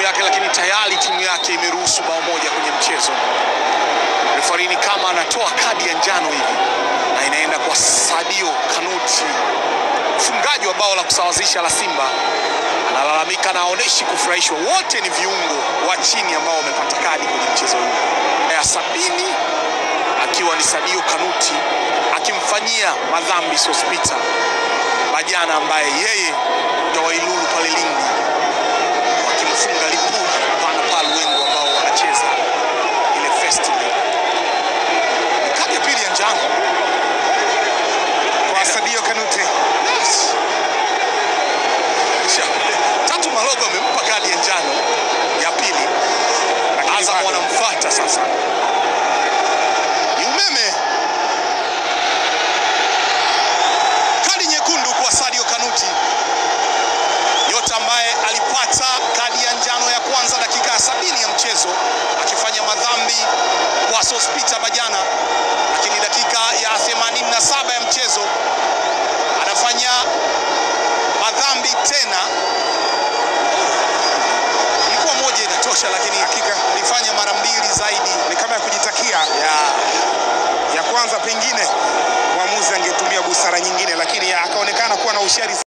yake, lakini tayari timu yake imeruhusu bao moja kwenye mchezo. Refarini kama anatoa kadi ya njano hivi na inaenda kwa Sadio Kanuti, mfungaji wa bao la kusawazisha la Simba. Analalamika na aoneshi kufurahishwa. Wote ni viungo wa chini ambao wamepata kadi kwenye mchezo huu. Ya sabini akiwa ni Sadio Kanuti akimfanyia madhambi Sospita Bajana ambaye yeye ndo Wailulu pale Lindi wakimfunga Lipuli pana pale wengo ambao wanacheza ile festival. Kadi ya pili ya njano Kwa Sadio Kanute. Yes. Kisha, Tatu Malogo amempa kadi ya njano ya pili. Lakini Azam bado. wanamfuata sasa. Ni umeme. Kadi nyekundu kwa Sadio Kanuti. Yote ambaye alipata kadi ya njano ya kwanza dakika ya sabini ya mchezo akifanya madhambi kwa Sospita Bajana, lakini dakika ya 87 ya mchezo anafanya madhambi tena. Ilikuwa moja inatosha, lakini hakika alifanya mara mbili zaidi. Ni kama ya kujitakia. Ya, Ya kwanza pengine mwamuzi angetumia busara nyingine, lakini akaonekana kuwa na ushari